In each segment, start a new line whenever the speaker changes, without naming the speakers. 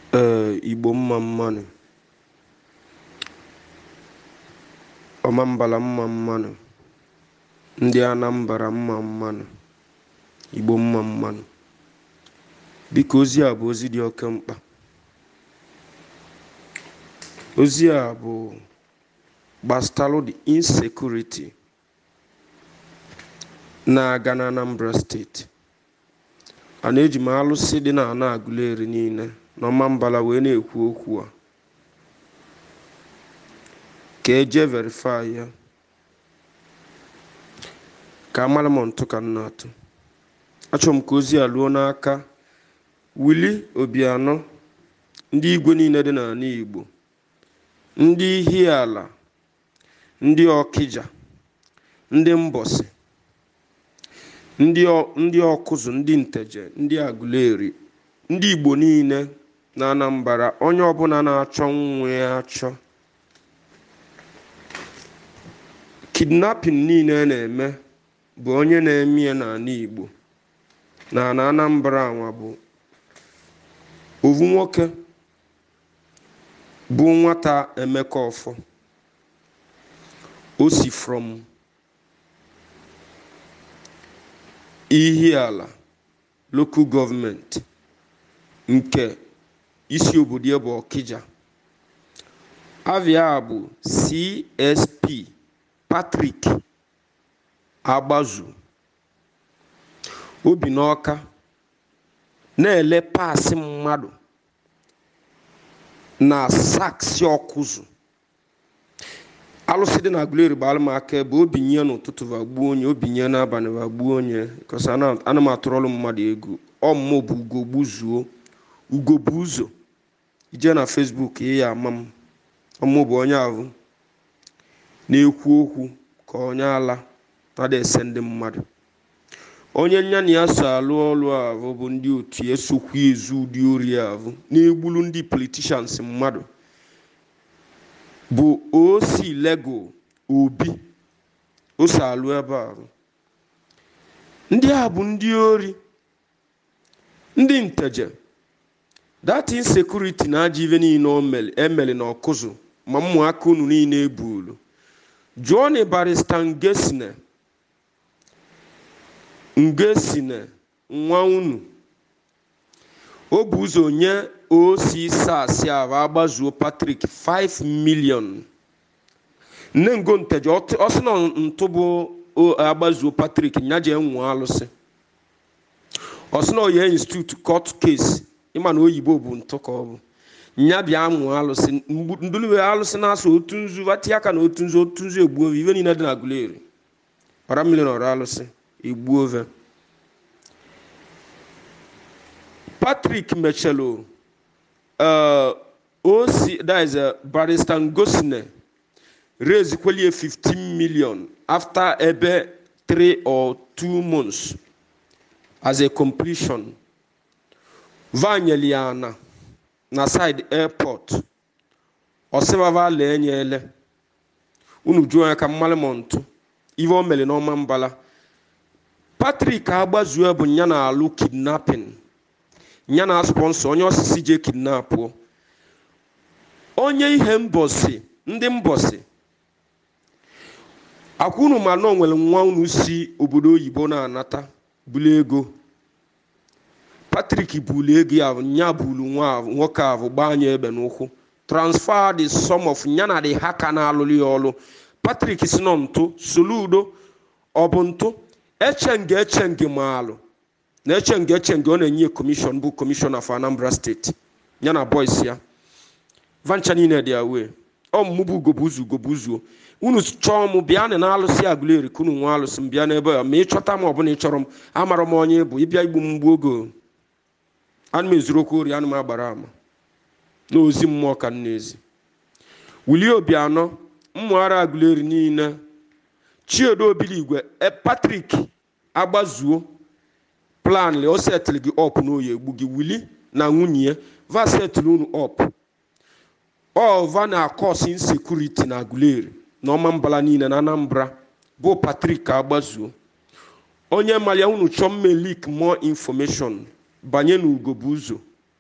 ee igbo mma mmanụ ọmambala mma mmanụ ndị anambra mma mmanụ igbo mma mmanụ biko ozi a bụ ozi dị oke mkpa ozi a bụ gbasalu the insecurity na-aga na anambra steeti a na-eji m alụsị dị na ana agụleri niile n'ọmambala wee na-ekwu okwu a ka eje verify ya ka amara m ntụ ka m na-atụ achọrọ m ka ozi a luo n'aka wili obianọ ndị igwe niile dị n'ala igbo ndị ihiala ndị ọkịja ndị mbọsị ndị ọkụzụ ndị nteje ndị agụleri ndị igbo niile na anambra onye ọbụla na-achọ nwa ya achọ kidnapping niile na-eme bụ onye na-eme ya n'ala igbo na na anambra nwa bụ ovu nwoke bụ nwata emeka ọfọ o si from ihiala local gọọmenti nke isi obodo ya bụ ọkịja avia bụ csp patrick agbazu obi n'ọka na-ele paasị mmadụ na saksị ọkụzụ alụsị dị na agụleri bụ alụmaka ebe obinye n'ụtụtụ vagbuo onye obinye n'abalị vagbuo onye kọsa ana m atụrọlụ mmadụ ego ọmụmụ bụ ugo gbuzuo ugo bụ ụzọ ije na fesbuk ị ya ama m ọmụmụ bụ onye ahụ na-ekwu okwu ka onye ala tada ese ndị mmadụ onye nya na ya so alụ ọlụ ahụ bụ ndị otu ya esokwu ezu ụdị ori ahụ na-egbulu ndị politishans mmadụ bụ osi lego obi o so alụ ebe ahụ ndị a bụ ndị ori ndị nteje that insecurity na aja ive niile emeli na ọkụzụ ma mmụaka unu niile ebulu jụọ na barista ngesine ngesine nwa unu o bụ ụzọ nye osi sasị ahụ agbazuo patrik 5 million nne ngo nteje ọ sị na ntụ bụ agbazuo patrik nya jee nwụọ alụsị ọ sị na oye institute court case ịma na oyibo bụ ntụ ka ọ bụ nya bịa mụọ alụsị ndụliwe alụsị na-asụ otu nzu vati aka na otu nzu otu nzu egbuo ive niile dị na guleri ọra mmiri na ọra alụsị egbuo ove patrick mechelu osi that is barrister ngosine raise kwelie 15 million after ebe 3 or 2 months as a completion vanyeliana na side airport ọsịbava lee nye ele unu juo ya ka mmalị m ntụ ive o mere n'ọma mbala patrik agbazuo bụ nya na alụ kidnapping nya na sponsor onye osisi je kidnapụọ onye ihe mbọsi ndị mbọsi akwa unu ma na onwere nwa unu si obodo oyibo na-anata bulu ego patrik bulu ego ya nya bulu nwoke ahụ gbaa anya egbe n'ụkwụ transfer the sum of nya na the haka na-alụrụ ya ọrụ patrik si nọ ntụ soludo ọ bụ ntụ echenge echenge ma alụ na echenge echenge ọ na-enye kọmishọn bụ kọmishọn of anambra steeti ya na boys ya vancha niile dị awe ọmụmụ bụ ugobuzu ugobuzuo unu chọọ m bịa na alụsị agụleri ka unu nwe alụsị m bịa n'ebe ya ma ị chọta m ọbụla ị chọrọ m amara m onye bụ ịbịa igbu m mgbu oge ana m ezuru okwu ori ana m agbara ama na ozi mmụọ ka m na-ezi wulie obianọ mmụara agụleri niile chiedo obiligwe patrik agbazuo plan o setịlị gị ọp n'oyi egbu gị wili na nwunye ya va setịlị unu ọp ọva na akọs insekuriti na agụleri na ọma mbala niile na anambra bụ patrik agbazuo onye mara ya unu chọọ mme lik more information banye n'ugo bụ ụzọ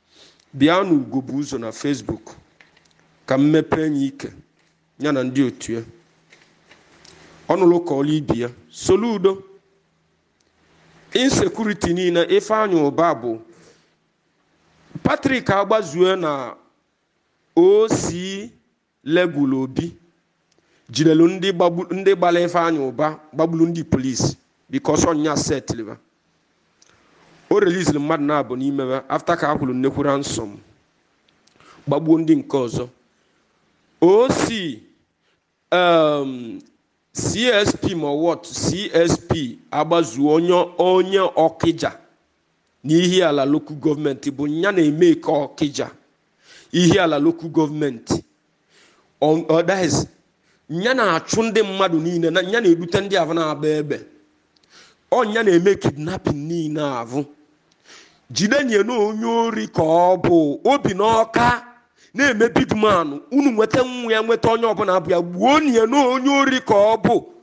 bịa na ugo bụ ụzọ na facebook ka mmepe enyi ike ya na ndị otu ya ọnụlụ ka ọla ibi ya soludo insekuriti niile ifeanyị ụba bụ patrik agbazue na osi legulu obi jidelu ndị gbara ifeanyị ụba gbagburu ndị polisi bikos ọnya setliba o reliziri mmadụ na-abụ n'ime ya afta ka a kwuru nnekwu ransom gbagbuo ndị nke ọzọ osi um, csp ma wọt csp agbazuo onye onye ọkịja n'ihi ala lokal gọọmenti bụ ya na-eme ka ọkịja ihe ala lokal gọọmenti ọdaiz ya na-achụ ndị mmadụ niile na ya na-ebute ndị ahụ na-agba egbe ọnya na-eme kidnapping niile ahụ jide nye na onye ori ka ọ bụ obi n'ọka na-eme big man unu nweta nwa ya nweta onye ọbụla bụ ya gbuo nye na onye ori ka ọ bụ